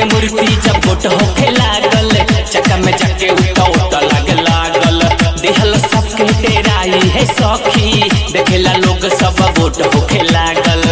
के मूर्ति जब गोट होखे लागल चक्का में जाके उठा उठा लागे लागल देहल सबके तेराई है सखी देखेला लोग सब गोट होखे लागल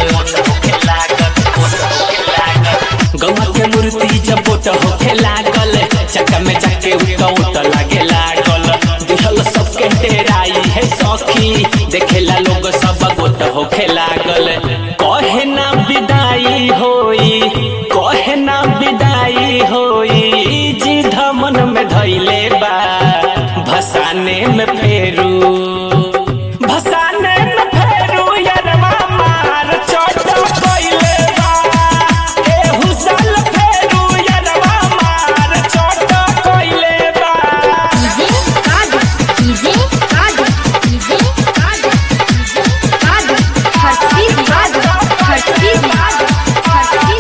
गौवा के मूर्ति जब गोट होखे लागल चक्का में जाके उठा उठा लागे लागल देहल सबके तेराई है सखी देखेला लोग सब गोट होखे लागल कहे ना विदाई होई कहे ना विदाई होई जी धमन में धैले बा भसाने में फेरू भसाने में फेरू यरवा मार चोट कइले बा एहू साल फेरू यरवा मार चोट कइले बा डीजे कादर डीजे कादर डीजे कादर डीजे कादर हर्षी कादर हर्षी कादर हर्षी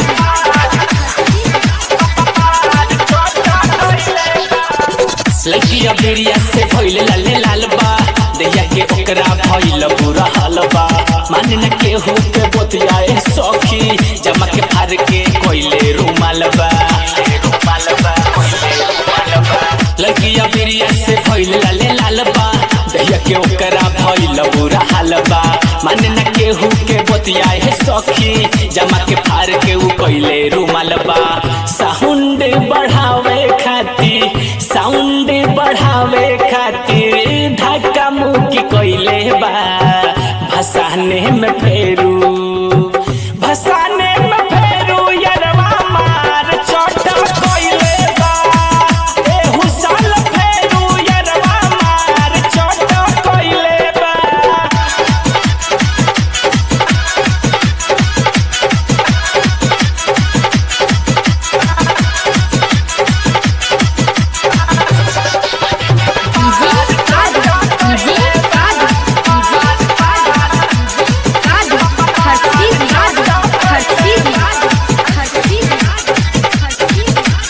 लड़की अबेरिया से भइल लाले लाल बा दैया के ओकरा भइल बुरा हाल बा मान न के हो के बोतियाए सखी जमा के फार के कोइले रुमाल बा लड़की अबेरिया से भइल लाले लाल बा दैया के ओकरा भइल बुरा हाल बा मान न के हो के बोतियाए सखी जमा के फार के उ कोइले रुमाल बा साउंड बढ़ावे खातिर साउंड बढ़ावे खातिर धक्का मुक्की कइले बा भसाने में फेरू भसाने में फेरू यरवा मार चोट कइले बा एहू साल फेरू यरवा मार चोट कइले बा डीजे कादर डीजे कादर डीजे कादर कादर हर्षी कादर हर्षी कादर हर्षी हर्षी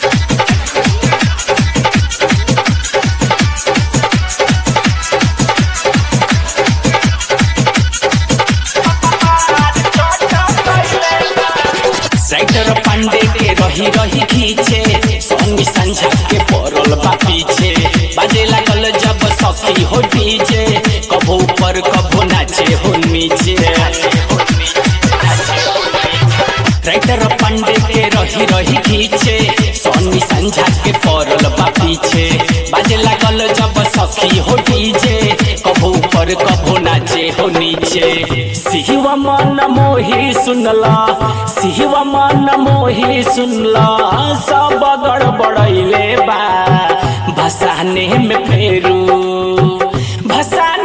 राइटर पांडे के रही रही खींचे सोनी संझा के पड़ल बा पीछे बाजे लागल जब सखी हो डीजे कभो ऊपर कभो नाचे हो नीचे राइटर पांडे के रही रही खींचे सोनी संझा के पड़ल बा पीछे बाजे लागल जब सखी हो डीजे कभो ऊपर कभो नाचे हो नीचे सिहवा मन मोही सुनला सिहवा मन मोही सुनला सब गड़बड़ैले बा भसाने में फेरू भसाने